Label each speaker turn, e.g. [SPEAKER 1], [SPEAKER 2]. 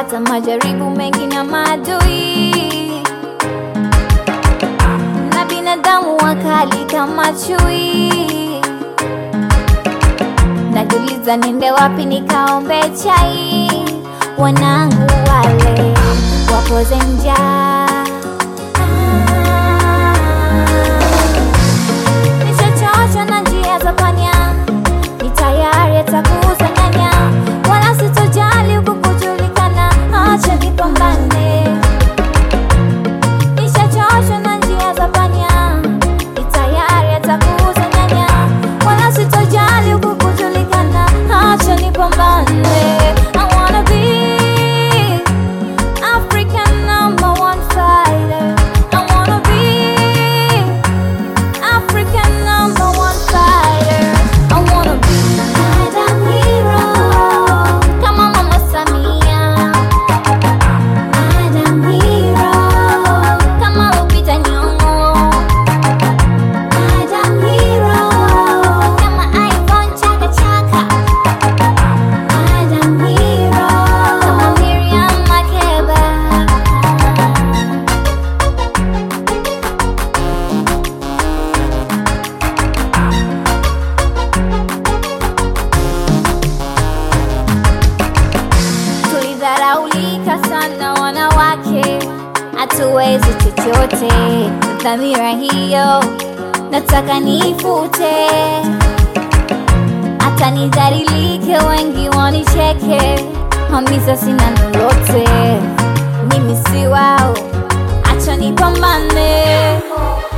[SPEAKER 1] nishapata majaribu mengi na maadui na binadamu wakali kama chui. Najiuliza niende wapi nikaombe chai, wanangu wale wapoze njaa. Nishachoshwa na njia za panya, ni tayari atakuuza nyanya, wala sitojali huku kujulikana, acha nipambane. Nishachoshwa na njia za panya, ni tayari atakuuza nyanya, wala sitojali huku kujulikana, acha nipambane. I wanna be African number one fighter. I wanna be African number one fighter. I wanna be Madam Hero. Kama Mama Samia. Madam Hero. Kama Lupita Nyong'o. Madam Hero. Kama Ivon Chaka Chaka. Madam Hero. Kama Miriam Makeba. Tulidharaulika sana wanawake, hatuwezi chochote. Dhamira hiyo nataka niifute, hata nidhalilike, wengi wanicheke, hamisa sina lolote, mimi si wao, acha nipambane.